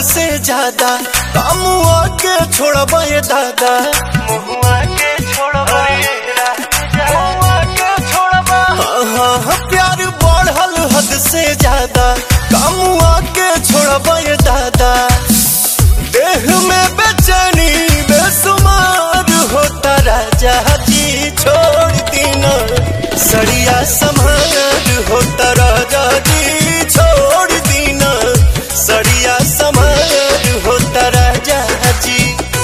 से ज्यादा कामुआ के छोड़बा ये दादा मुहुआ के छोड़बा ये राजा मुहुआ के छोड़बा हाँ हाँ हाँ, प्यार बढ़ल हद से ज्यादा कामुआ के छोड़बा ये दादा देह में बेचैनी बेसुमार होता राजा जी छोड़ दीना सड़िया समार होता राजा जी छोड़ दीना सड़िया समार होता राजा जी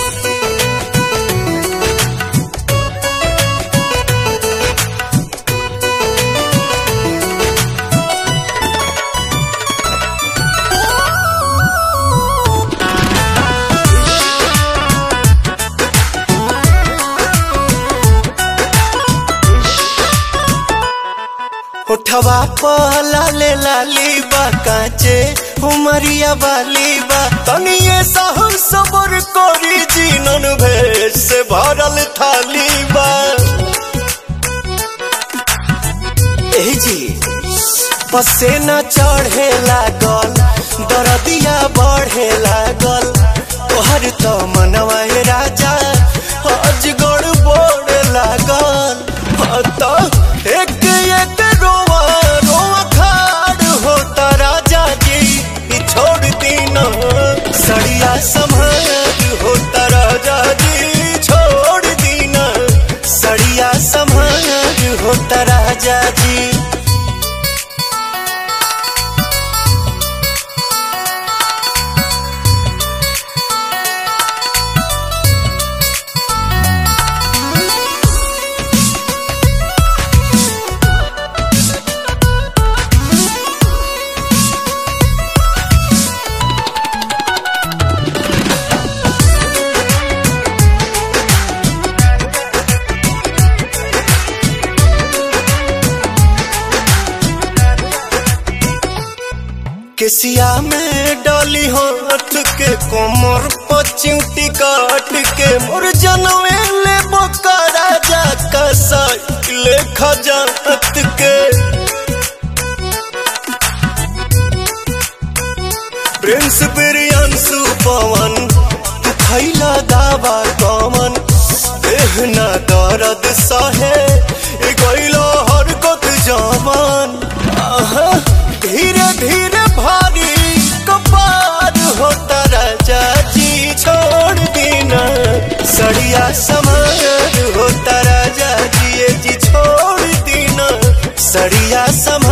उठवा पहला ले लाली बा काचे उमरिया वाली बा तनिए सहु सबर करी जीनन भेष से भरल थाली बा एही जी पसेना चढ़े लागल दरदिया बढ़े लागल तोहर तो मनवा हे राजा अजगड़ बोड़ लागल हाँ तो एक एक रोवा रोवा खाड़ होता राजा जी ई छोड़ दीना सड़िया समार होता राजा जी छोड़ दीना सड़िया समार होता राजा जी केसिया में डाली हाथ के कोमर पचिउटी काट के मोर जनवे ले बोका राजा का साइकिल खजात के प्रिंस बिरियांसु पवन तू खैला दावा कमन देहना दर्द सहे ए गइलो हरकत जवान आहा धीरे धीरे भारी कपार होता राजा जी छोड़ देना सड़िया समार होता राजा जी ये जी छोड़ देना सड़िया समार